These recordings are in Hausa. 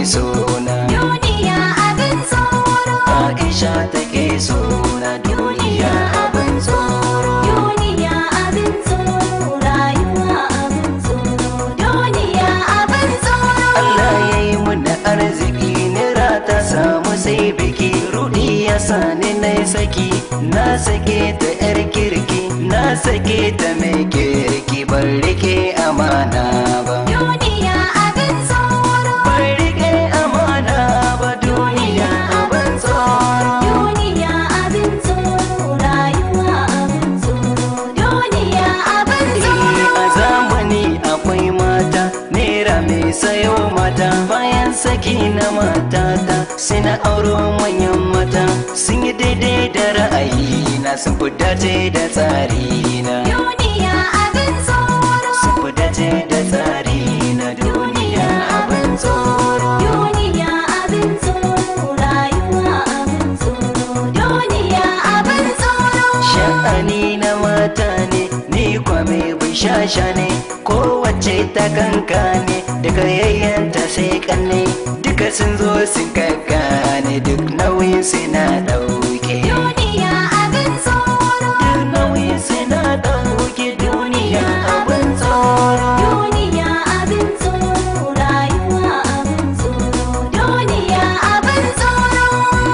suna duniya abin tsoro Aisha take suna duniya abin tsoro duniya abin tsoro rayuwa abin tsoro duniya abin tsoro Allah ya yi mana arziki nira ta samu sai biki rudi ya sani na saki na sake ta yar kirki na sake ta mai kirki ban rike amana ba duniya abin tsoro ban rike amana ba duniya abin tsoro duniya abin tsoro rayuwa abin tsoro duniya abin tsoro a zamani akwai mata naira mai sayo mata bayan saki na matata sai na auro manyan mata sun yi daidai da ra'ayi na sun fi dace da tsari na duniya abin tsoro sun fi dace da tsari na duniya abin tsoro duniya abin tsoro rayuwa abin tsoro duniya abin tsoro sha'ani na mata ne ni kwa mai bishasha ne kowace ta kanka ne daga yayyanta sai kanne duka sun zo sun kakkane duk nauyin su na dauke duniya abin tsoro duk nauyin su na dauke duniya abin tsoro duniya abin tsoro rayuwa abin tsoro duniya abin tsoro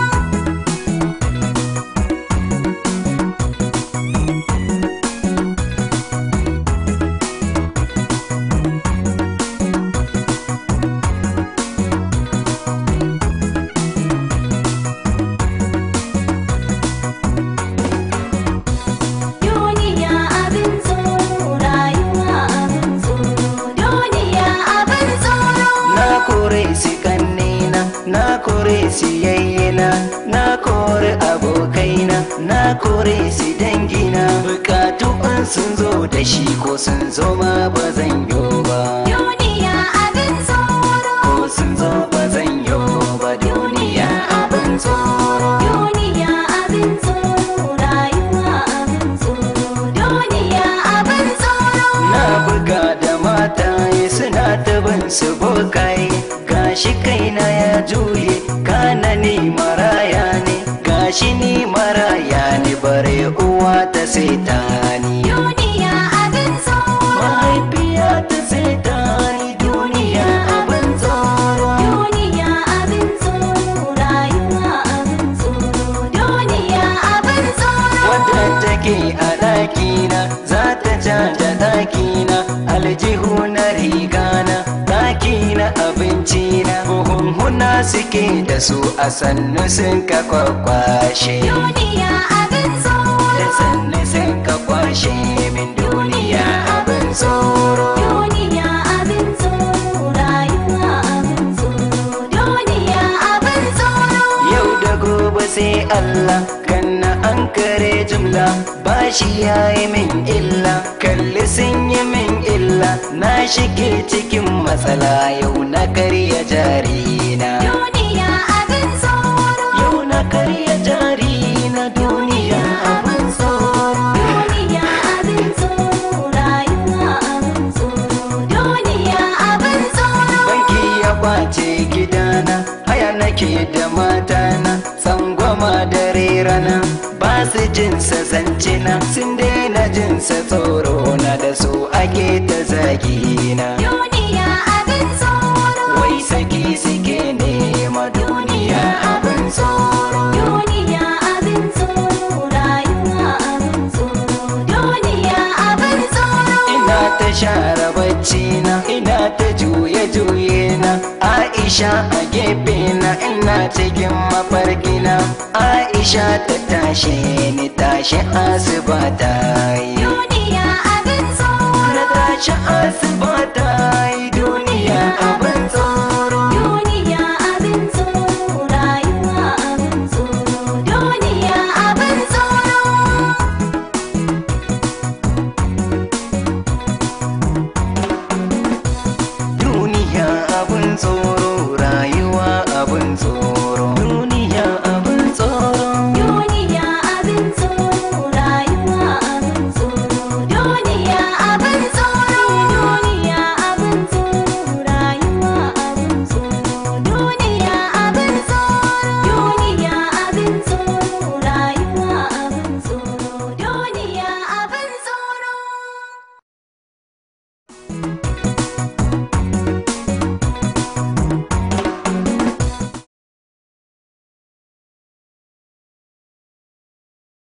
duniya abin tsoro rayuwa abin tsoro duniya abin tsoro na kore su kannena na kore su yayyena na kore abokaina na kore su dangina bukatu an sun zo da shi ko sun zo ma ba zan yo ba duniya abin tsoro ko sun zo ba zan yo ba duniya abin tsoro duniya abin tsoro rayuwa abin tsoro duniya abin tsoro na buga da mataye suna ta bin su bokaye gashi kaina ya juye kana ni maraya ne gashi ni maraya ne bare uwa ta ta ni duniya abin tsoro mahaifiya ta ta ni duniya abin tsoro duniya abin tsoro rayuwa abin tsoro duniya abin tsoro wadda take a ɗakina za ta ja da ɗakina aljihu na rigana ɗakina abincina buhunhuna suke da su a sannu sun ka kwakwashe duniya abin tsoro da sannu sun ka kwashe min duniya abin tsoro duniya abin tsoro rayuwa abin tsoro duniya abin tsoro yau da gobe sai Allah kanna an kare jumla bashi ya yi min illa kalli sun yi min illa na shige cikin matsala yau na karya jarina duniya abin tsoro yau na karya jarina duniya abin tsoro duniya abin tsoro rayuwa abin tsoro duniya abin tsoro banki ya kwace gidana haya nake da matana tsangwama dare rana ba su jinsa zancina sun daina jinsa tsoro na da su ake ta zagina duniya abin tsoro wai saki suke nema duniya abin tsoro duniya abin tsoro rayuwa abin tsoro duniya abin tsoro ina ta share bacci na ina ta juye juye na Aisha a gefe na ina cikin mafarkina Aisha ta tashe ni tashi asuba ta yi duniya abin tsoro na tashi asuba